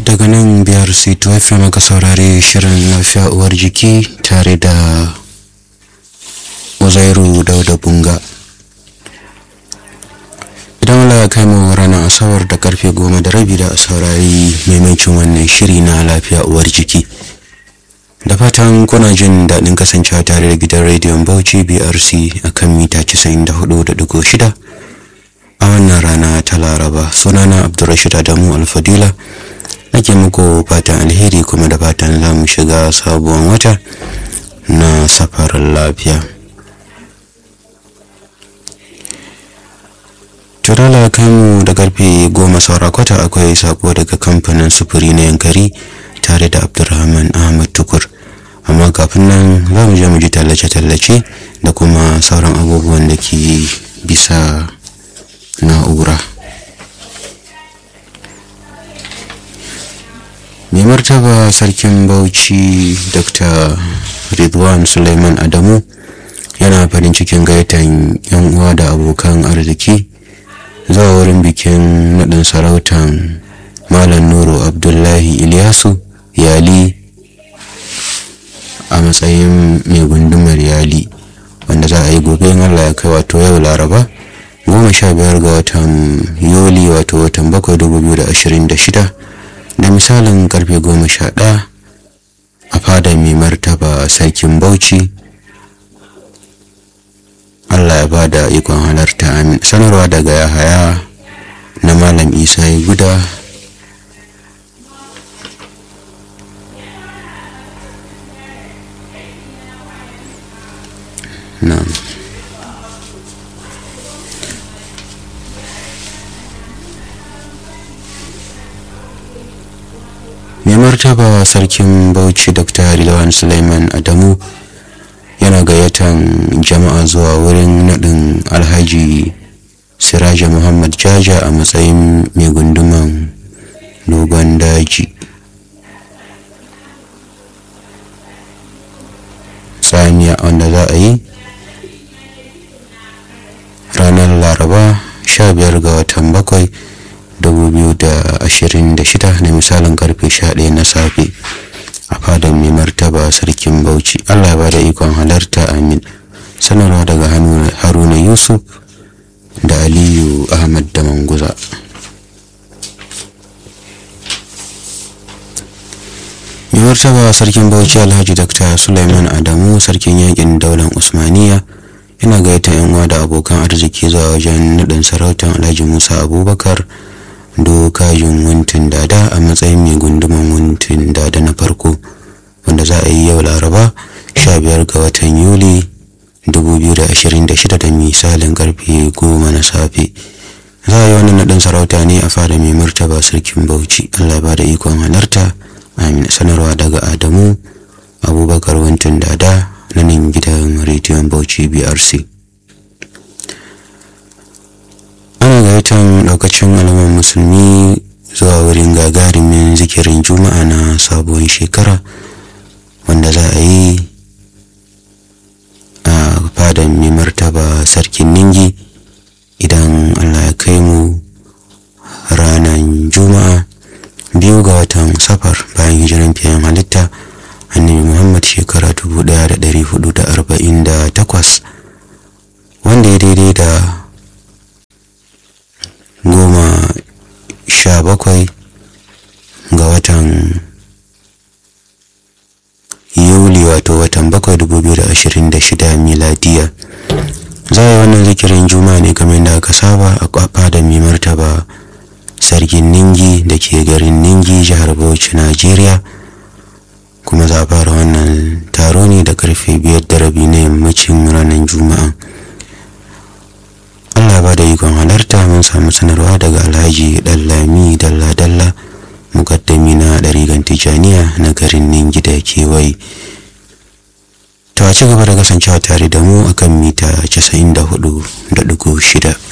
daga nan biyar c2 fm aka saurari shirin lafiya uwar jiki tare da uzairu dauda bunga idan Allah ya kai mu ranar asabar da karfe goma da rabi da a saurari maimacin wannan shiri na lafiya uwar jiki da fatan kuna jin daɗin kasancewa tare da gidan rediyon bauchi brc a kan mita 94.6 a wannan rana ta laraba sunana abdulrashid adamu alfadila nake muku fatan alheri kuma da fatan za mu shiga sabuwan wata na safarin lafiya turala kanmu da karfe goma saura kwata akwai sako daga kamfanin sufuri na yankari tare da abdulrahman ahmad tukur amma kafin nan za mu je mu ji tallace-tallace da kuma sauran abubuwan da ke bisa na'ura mai martaba sarkin bauchi dr ridwan suleiman adamu yana farin cikin gaitan yan uwa da abokan arziki zuwa wurin bikin naɗin sarautan malam nuru abdullahi ilyasu yali a matsayin mai gundumar yali wanda za a yi gobe in allah ya kai wato yau laraba goma sha biyar ga watan yuli wato watan bakwai dubu biyu da ashirin da shida da misalin karfe goma sha ɗaya a fadar mai martaba sarkin bauchi allah ya ba da ikon halarta amin sanarwa daga yahaya na malam isa ya guda na'am mai martaba sarkin bauchi dr harilawan suleiman adamu yana gayyatan jama'a zuwa wurin naɗin alhaji siraja muhammad jaja a matsayin mai gunduman dogon daji tsamiya wanda za a yi ranar laraba 15 ga watan bakwai 2026 na misalin karfe 11 na safe a fadar mai martaba sarkin bauchi allah ba da ikon halarta amin sanarwa daga haruna yusuf da aliyu ahmad da manguza mai martaba sarkin bauchi alhaji dr suleiman adamu sarkin yakin daular usmaniya yana gaita yan uwa da abokan arziki zuwa wajen naɗin sarautar alhaji musa abubakar dokajin wuntin dada a matsayin mai gunduman wuntin dada na farko wanda za a yi yau laraba 15 ga watan yuli 2026 da misalin karfe 10 na safe za a yi wannan naɗin sarauta ne a fara mai martaba sarkin bauchi allah ba da ikon halarta amin sanarwa daga adamu abubakar wuntin dada na nan gidan rediyon bauchi brc ana gayyatar daukacin alaman musulmi zuwa wurin gagarumin zikirin juma'a na sabuwar shekara wanda za a yi a fadan mai martaba sarkin ningi idan allah ya kai mu ranar juma'a biyu ga watan safar bayan hijiran fiyan halitta annabi muhammad shekara 1448 wanda ya daidai da goma sha bakwai ga watan yuli wato watan bakwai dubu biyu da ashirin da shida miladiya za a yi wannan zikirin juma ne kamar da aka saba a kwafa da mai martaba sarkin ningi da ke garin ningi jihar bauchi najeriya kuma za a fara wannan taro ne da karfe biyar da rabi na yammacin ranar juma'a Allah ba da ikon halarta mun samu sanarwa daga alhaji dallami dalla-dalla mukaddami na ɗarigan tijaniya na garin ningi da kewaye to a ci gaba da kasancewa tare da mu akan mita 94.6